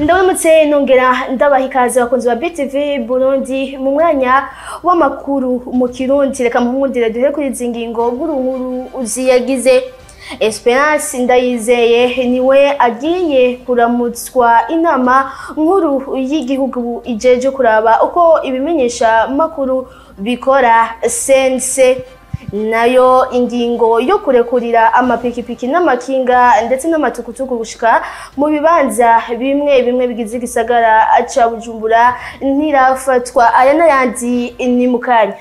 ndabonetse nongera ndabaha ikaze abakunzi ba BTV Burundi mu mwanya w'amakuru mu Kirundi reka mpumudire duhe kuri izi ngingo nkuru nkuru ziyagize Esperance Ndayizeye niwe agiye kuramutswa inama nkuru y'igihugu ijeje kuraba uko ibimenyesha makuru bikora sense nayo ingingo yo kurekurira amapikipiki n'amakinga ndetse n'amatukutuku gushika mu bibanza bimwe bimwe bigize igisagara ca Bujumbura ntirafatwa aya n'ayandi ni mu kanya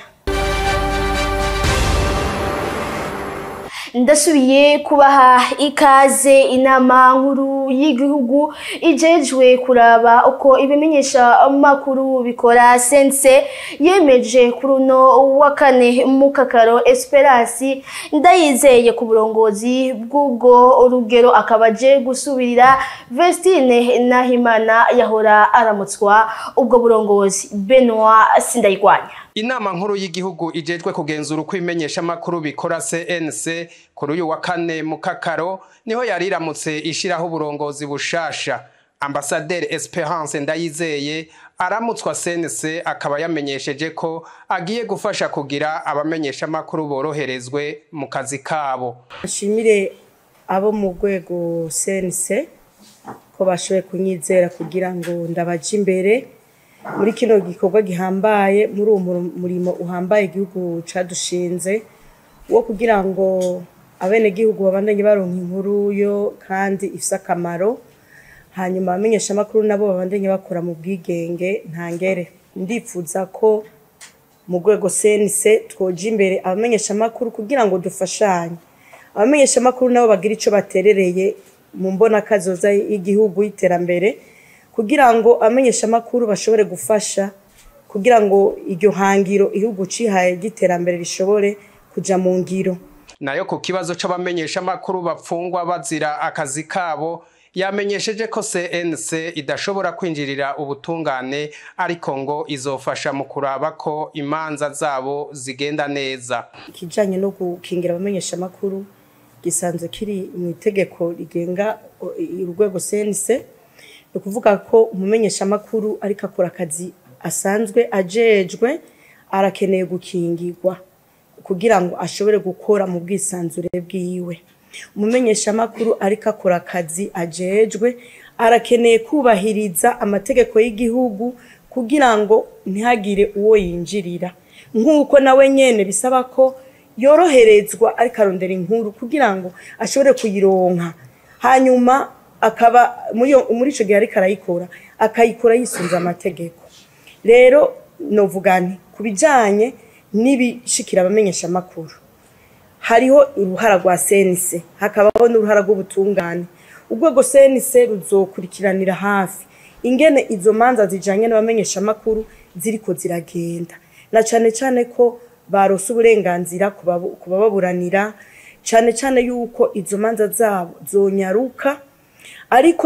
ndasubiye kubaha ikaze inama nkuru y'igihugu ijejwe kuraba uko ibimenyesha makuru bikora sense yemeje kuri uno wa kane mu kakaro Esperance ndayizeye ku burongozi bw'ubwo rugero akaba aje gusubirira Vestine Nahimana yahora aramutswa ubwo burongozi Benoit Sindayigwanya Inama nkuru y'igihugu ijejwe kugenzura uko imenyesha makuru bikora CNC kuri uyu wa kane mu kakaro niho yariramutse ishiraho uburongozi bushasha Ambassadeur Esperance Ndayizeye aramutswa CNC akaba yamenyesheje ko agiye gufasha kugira abamenyesha makuru boroherezwe mu kazi kabo. Ashimire abo mu rwego CNC ko bashoboye kunyizera kugira ngo ndabaje imbere muri kino gikorwa gihambaye muri uwo murimo uhambaye igihugu cadushinze wo kugira ngo abenegihugu babandanye baronka inkuru yo kandi ifise akamaro hanyuma abamenyesha amakuru nabo babandanye bakora mu bwigenge ntangere ndifuza ko mu rwego senise twoja imbere abamenyesha amakuru kugira ngo dufashanye abamenyesha amakuru nabo bagira ico baterereye mu mbona kazoza y'igihugu y'iterambere kugira ngo abamenyesha amakuru bashobore gufasha kugira ngo iryo hangiro igihugu cihaye ry'iterambere rishobore kuja mu ngiro nayo ku kibazo c'abamenyesha amakuru bapfungwa bazira akazi kabo yamenyesheje ko CNC idashobora kwinjirira ubutungane ariko ngo izofasha mu kuraba ko imanza zabo zigenda neza ikijanye no gukingira abamenyesha amakuru gisanzwe kiri mu itegeko rigenga urwego CNC ni ukuvuga ko umumenyesha amakuru ariko akora akazi asanzwe ajejwe arakeneye gukingirwa kugira ngo ashobore gukora mu bwisanzure bwiwe umumenyesha amakuru ariko akora akazi ajejwe arakeneye kubahiriza amategeko y'igihugu kugira ngo ntihagire uwo yinjirira nk'uko nawe nyene bisaba ko yoroherezwa ariko arondera inkuru kugira ngo ashobore kuyironka hanyuma akaba muri ico gihe ariko arayikora akayikora yisunze amategeko rero novuga nti ku bijanye n'ibishikira abamenyesha amakuru hariho uruhara rwa senise hakabaho n'uruhara rw'ubutungane urwego senise ruzokurikiranira hafi ingene izo manza zijanye n'abamenyesha amakuru ziriko ziragenda na cane cane ko barose uburenganzira ku bababuranira cane cane yuko izo manza zabo zonyaruka ariko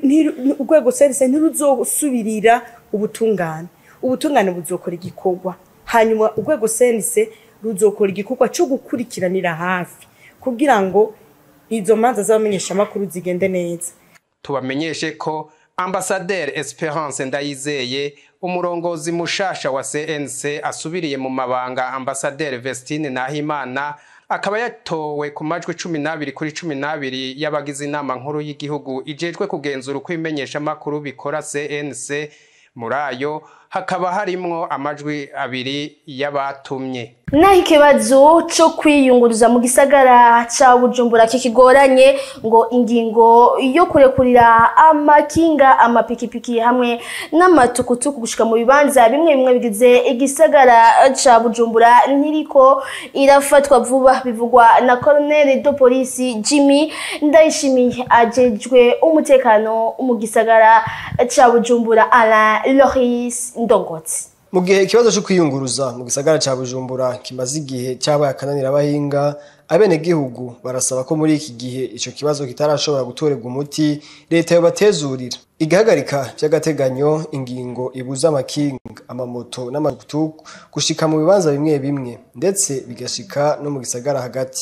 urwego senise ntiruzosubirira ubutungane ubutungane buzokora igikorwa hanyuma urwego senise ruzokora igikorwa cyo gukurikiranira hafi kugira ngo izo manza z'abamenyesha amakuru zigende neza tubamenyeshe ko Ambassadeur Esperance Ndayizeye umurongozi mushasha wa CNC asubiriye mu mabanga Ambassadeur Vestine Nahimana akaba yatowe ku majwi cumi n'abiri kuri cumi n'abiri y'abagize inama nkuru y'igihugu ijejwe kugenzura uko imenyesha amakuru bikora CNC muri ayo hakaba harimwo amajwi abiri y'abatumye naho ikibazo cyo kwiyunguruza mu gisagara ca bujumbura kikigoranye ngo ingingo yo kurekurira amakinga amapikipiki hamwe n'amatukutuku gushika mu bibanza bimwe bimwe bigize igisagara ca bujumbura ntiriko irafatwa vuba bivugwa na colonel de polisi jimmy ndayishimiye ajejwe umutekano mu gisagara ca bujumbura alain loris ndongotsi mu gihe ikibazo cyo kwiyunguruza mu gisagara cya bujumbura kimaze igihe cyabaye akananira abahinga abenegihugu barasaba ko muri iki gihe icyo kibazo kitarashobora gutorerwa umuti leta yobatezurira igahagarika by'agateganyo ingingo ibuza amakinga amamoto n'amatukutuku gushika mu bibanza bimwe bimwe ndetse bigashika no mu gisagara hagati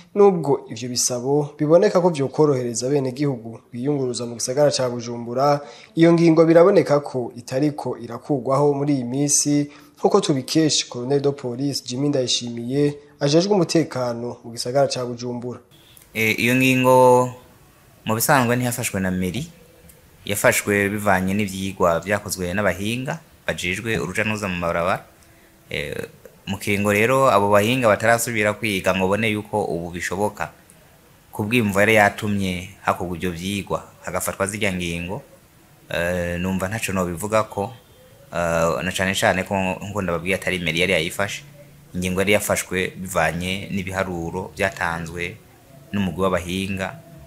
nubwo ivyo bisabo biboneka ko vyokorohereza bene gihugu biyunguruza mu gisagara ca Bujumbura iyo ngingo biraboneka ko itariko irakugwaho muri iyi misi nkuko tubikesha Colonel de Police Jimmy Ndayishimiye ajejwe umutekano mu gisagara ca Bujumbura Eh, iyo ngingo mu bisanzwe ntiyafashwe na meri yafashwe bivanye n'ivyigwa vyakozwe n'abahinga bajejwe uruja n'uruza mu mabarabara Eh, mu kiringo rero abo bahinga batarasubira kwiga ngo bone yuko ubu bishoboka kubwimva yari yatumye hakorwa ivyo vyigwa hagafatwa zirya ngingo eh, numva ntaco nobivuga ko eh, na cane cane ko nkuko ndababwiye atari meri yari yayifashe ingingo yari yafashwe bivanye n'ibiharuro vyatanzwe n'umugwi w'abahinga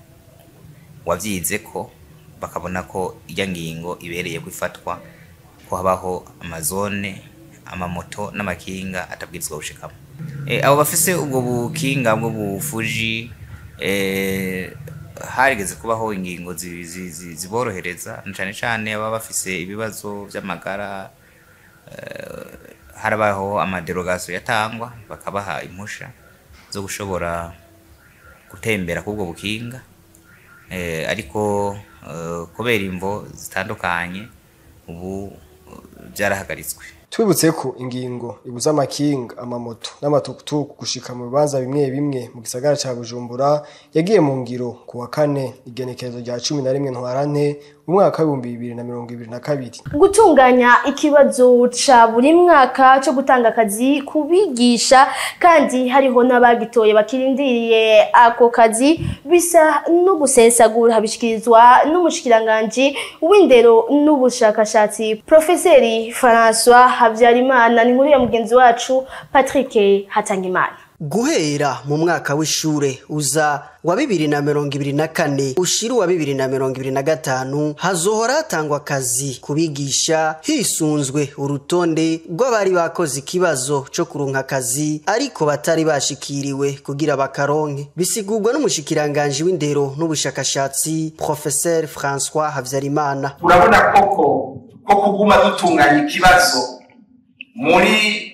wavyize ko bakabona ko irya ngingo ibereye kwifatwa ko habaho amazone amamoto n'amakinga atabwirizwa gushikamo e, abo bafise ubwo bukinga bwo bufuji e, harigeze kubaho ingingo zi- zi- zi- ziborohereza na cane cane ababa bafise ibibazo vy'amagara eh, harabaho amaderogasiyo yatangwa bakabaha impusha zo gushobora gutembera k'ubwo bukinga eh, ariko eh, kubera imvo zitandukanye ubu eh, byarahagaritswe Twibutse ko ingingo ibuza amakinga, amamoto n'amatukutuku gushika mu bibanza bimwe bimwe mu gisagara ca Bujumbura yagiye mu ngiro ku wa kane igenekerezo rya cumi na rimwe ntwarante umwaka w'ibihumbi bibiri na mirongo ibiri na kabiri. gutunganya ikibazo ca buri mwaka co gutanga akazi ku bigisha kandi hariho n'abagitoye bakirindiriye ako kazi bisa no gusesagura bishikirizwa n'umushikiranganji w'indero n'ubushakashatsi profeseri François Habyarimana ni nkuru ya mugenzi wacu Patrick Hatangimana guhera mu mwaka w'ishure uza wa bibiri na mirongo ibiri na kane ushira uwa bibiri na mirongo ibiri na gatanu hazohora hatangwa akazi ku bigisha hisunzwe urutonde rw'abari bakoze ikibazo co kuronka akazi ariko batari bashikiriwe kugira bakaronke bisigurwa n'umushikiranganji w'indero n'ubushakashatsi professeur françois havyarimana urabona koko ko kuguma dutunganya ikibazo muri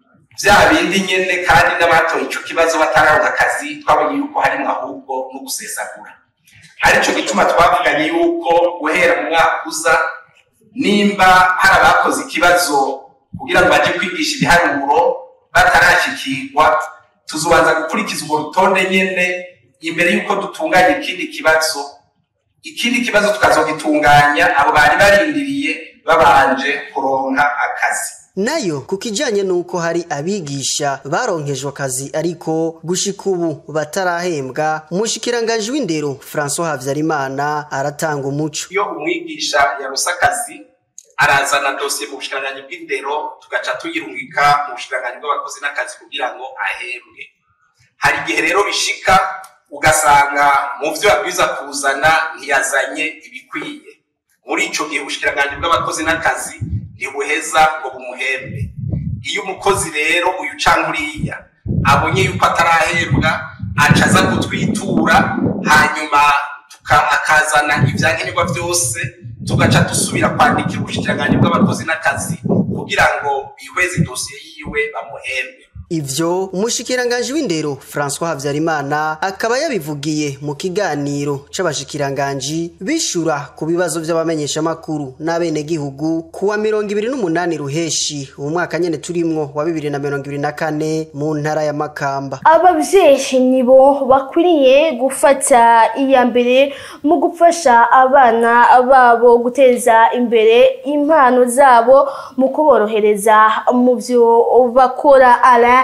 bya bindi nyene kandi n'abatoye ico kibazo batararonka akazi twabonye yuko harimwo ahubwo no gusesagura arico gituma twavuganye yuko guhera mu mwaka uza nimba hari abakoze ikibazo kugira ngo baje kwigisha ibiharuro batarashikirwa tuzobanza gukurikiza urwo rutonde nyene imbere yuko dutunganya ikindi kibazo ikindi kibazo tukazogitunganya abo bari barindiriye babanje kuronka akazi nayo ku kijanye n'uko hari abigisha baronkejwe akazi ariko gushika ubu batarahembwa umushikiranganji w'indero francois havyarimana aratanga umuco iyo umwigisha yarose akazi arazana dosiye mu bushikiranganji bw'indero tugaca tuyirungika mu bushikiranganji bw'abakozi n'akazi kugira ngo ahembwe hari igihe rero bishika ugasanga mu vyo yabwiza kuzana ntiyazanye ibikwiye muri ico gihe ubushikiranganji bw'abakozi n'akazi ntibuheza ngo bumuhembe iyo umukozi rero uyu canke uriya abonye yuko atarahembwa aca aza kutwitura hanyuma tuka- akazana ivyankenerwa vyose tugaca dusubira kwandikira ubushikiranganji bw'abakozi n'akazi kugira ngo bihweze idosiye yiwe bamuhembe ivyo umushikiranganji w'indero francois havyarimana akaba yabivugiye mu kiganiro c'abashikiranganji bishura ku bibazo vy'abamenyeshamakuru n'abenegihugu ku wa mirongo ibiri n'umunani ruheshi uwu mwaka nyene turimwo wa bibiri na mirongo ibiri na kane mu ntara ya makamba ababyeyi nibo bakwiriye gufata iya mbere mu gufasha abana babo guteza imbere impano zabo mu kuborohereza mu byo bakora ara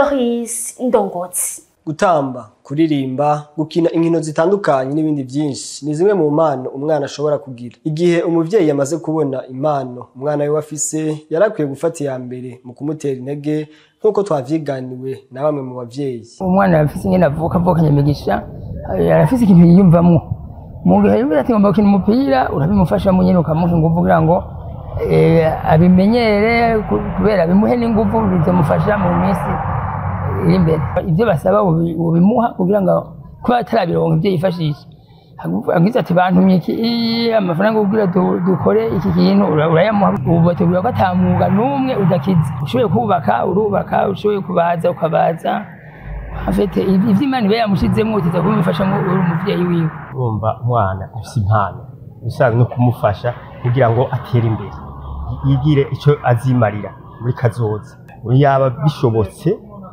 loris ndongotsi Gutamba, kuririmba, gukina inkino zitandukanye n'ibindi byinshi ni zimwe mu mpano umwana ashobora kugira. Igihe umuvyeyi yamaze kubona impano umwana we afise yarakwiye gufata iya mbere mu kumutera intege nk'uko twavyiganiwe na bamwe mu bavyeyi. umwana arafise ingene avuka avukanye imigisha eh, arafise ikintu yiyumvamwo mu gihe yumvira ati ngomba gukina umupira urabimufashamo nyene ukamuha inguvu kugira ngo eh, abimenyere ku- kubera bimuhe n'inguvu bizomufasha mu minsi iri imbere ivyo basaba ubi- ubimuha kugira ngo kuba atarabironka ivyo yifashisha agize ati bantumye iki iyi, amafaranga kugira du- dukore iki kintu ura- urayamuha ubu bategura ko ata mwuga n'umwe udakiza ushoboye kubaka urubaka ushoboye kubaza ukabaza afite ivyo imana iba yamushizemo utiza kubimufashamo uri umuvyeyi wiwe urumva umwana afise impano bisanzwe no kumufasha kugira ngo atere imbere yigire icyo azimarira muri kazoza yaba bishobotse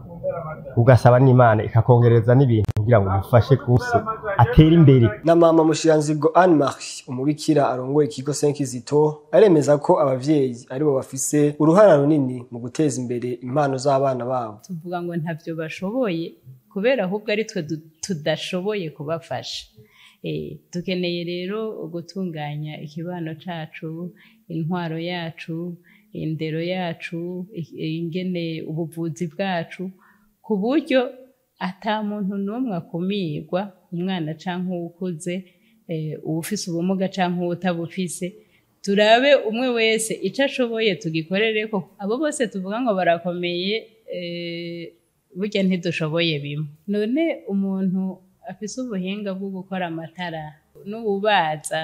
ugasaba n'imana ikakongereza n'ibintu kugira ngo umufashe kuse atere imbere na mama mushiranzigo Anne Marie umubikira arongoye ikigo Senkizito aremeza ko abavyeyi aribo bafise uruhara runini mu guteza imbere impano z'abana babo tuvuga ngo ntavyo bashoboye kubera ahubwo ari twe du- tudashoboye kubafasha Eh, dukeneye rero gutunganya ikibano cacu intwaro yacu indero yacu i- ingene ubuvuzi bwacu ku buryo ata muntu n'umwe akumirwa umwana canke uwukuze eh, uwufise ubumuga canke uwutabufise turabe umwe wese ico ashoboye tugikorereko abo bose tuvuga ngo barakomeye eh, burya ntidushoboye bimwe none umuntu afise ubuhinga bwo gukora amatara n'ububaza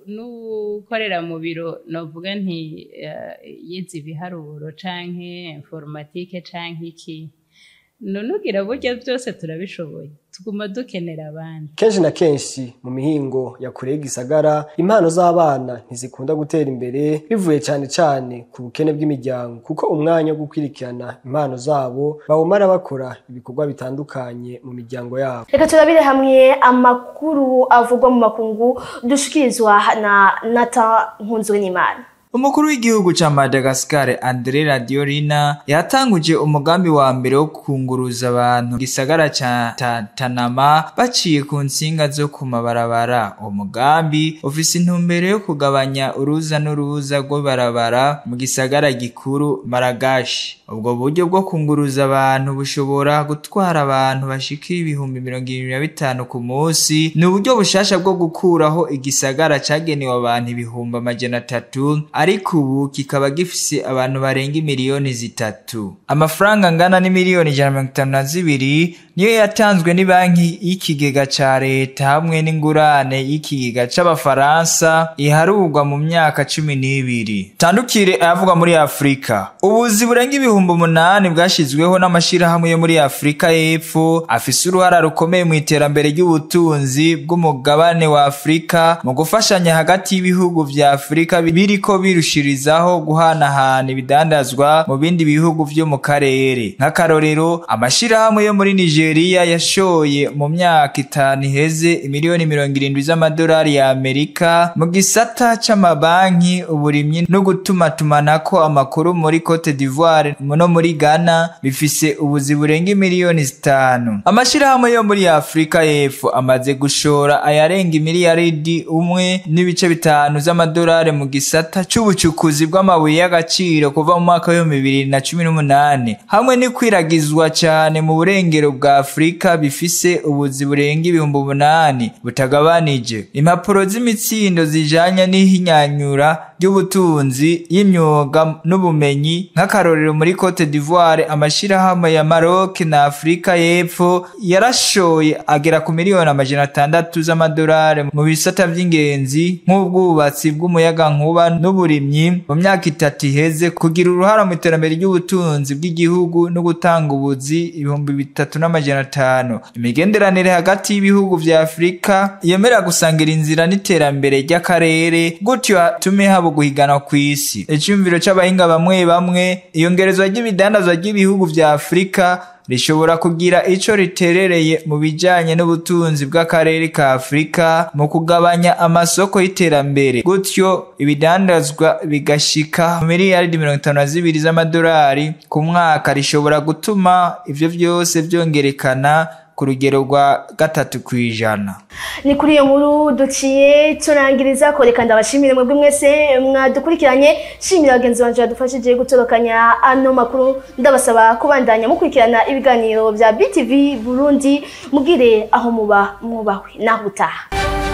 n'ukorera mu biro novuga nti eh, yize ibiharuro canke informatike canke iki none ugira burya byose turabishoboye tuguma dukenera abandi kenshi na kenshi mu mihingo ya kure y'igisagara impano z'abana ntizikunda gutera imbere bivuye cyane cyane ku bukene bw'imiryango kuko umwanya wo gukurikirana impano zabo bawumara bakora ibikorwa bitandukanye mu miryango yabo reka turabire hamwe amakuru avugwa mu makungu dushikirizwa na nata nkunzwe n'imana umukuru w'igihugu ca madagascar andre radiolina yatanguje umugambi wa mbere wo kunguruza abantu mu gisagara ca Ta- tanama baciye ku nsinga zo ku mabarabara uwo mugambi ufise intumbero yo kugabanya uruza n'uruza rw'ibarabara mu gisagara gikuru maragashi ubwo buryo bwo kunguruza abantu bushobora gutwara abantu bashikira ibihumbi mirongo irindwi na bitanu ku munsi ni uburyo bushasha bwo gukuraho igisagara cagenewe abantu ibihumbi amajana atatu ariko ubu kikaba gifise abantu barenga miliyoni zitatu amafaranga angana n'imiliyoni ijana na mirongo itanu na zibiri niyo yatanzwe ni banki y'ikigega ca leta hamwe n'ingurane y'ikigega c'abafaransa iharurwa mu myaka cumi n'ibiri tandukire ayavugwa muri afurika ubuzi burenga ibihumbi umunani bwashizweho n'amashirahamwe yo muri afurika y'epfo afise uruhara rukomeye mu iterambere ry'ubutunzi bw'umugabane wa afurika mu gufashanya hagati y'ibihugu vya afurika biriko birushirizaho guhanahana ibidandazwa mu bindi bihugu vyo mu karere nk'akarorero amashirahamwe yo muri nigeria yashoye mu myaka itanu iheze imiliyoni mirongo irindwi z'amadolari ya amerika mu gisata c'amabanki uburimyi no gutumatumanako amakuru muri cote d'ivoire no muri ghana bifise ubuzi burenga imiliyoni zitanu amashirahamwe yo muri afurika y'epfo amaze gushora ayarenga imiliyaridi umwe n'ibice bitanu z'amadolari mu gisata c'ubucukuzi bw'amabuye y'agaciro kuva mu mwaka w'ibihumbi bibiri na cumi n'umunani hamwe n'ikwiragizwa cane mu burengero bwa afurika bifise ubuzi burenga ibihumbi umunani butagabanije impapuro z'imitsindo zijanye n'ihinyanyura ry'ubutunzi y'imyuga n'ubumenyi nk'akarorero muri cote d'ivoire amashirahamwe ya maroc na afurika y'epfo yarashoye agera ku miliyoni amajana atandatu z'amadolari mu bisata vy'ingenzi nk'ubwubatsi bw'umuyagankuba n'uburimyi mu myaka itatu iheze kugira uruhara mu iterambere ry'ubutunzi bw'igihugu no gutanga ubuzi ibihumbi bitatu n'amajana atanu imigenderanire hagati y'ibihugu vya afurika yemera gusangira inzira n'iterambere ry'akarere gutyo hatume haba guhigana kw'isi iciyumviro c'abahinga bamwe bamwe iyongerezwa ry'ibidandazwa ry'ibihugu vya afurika rishobora kugira ico riterereye mu bijanye n'ubutunzi bw'akarere ka afurika mu kugabanya amasoko y'iterambere gutyo ibidandazwa bigashika miliyaridi mirongo itanu na zibiri z'amadolari ku mwaka rishobora gutuma ivyo vyose vyongerekana ku rugero rwa gatatu kw'ijana ni kuri iyo nkuru duciye turangiriza ko reka ndabashimire mwebwe mwese mwadukurikiranye shimira bagenzi banje badufashije gutorokanya ano makuru ndabasaba kubandanya mukurikirana ibiganiro bya BTV Burundi mugire aho muba mwubahwe naho utaha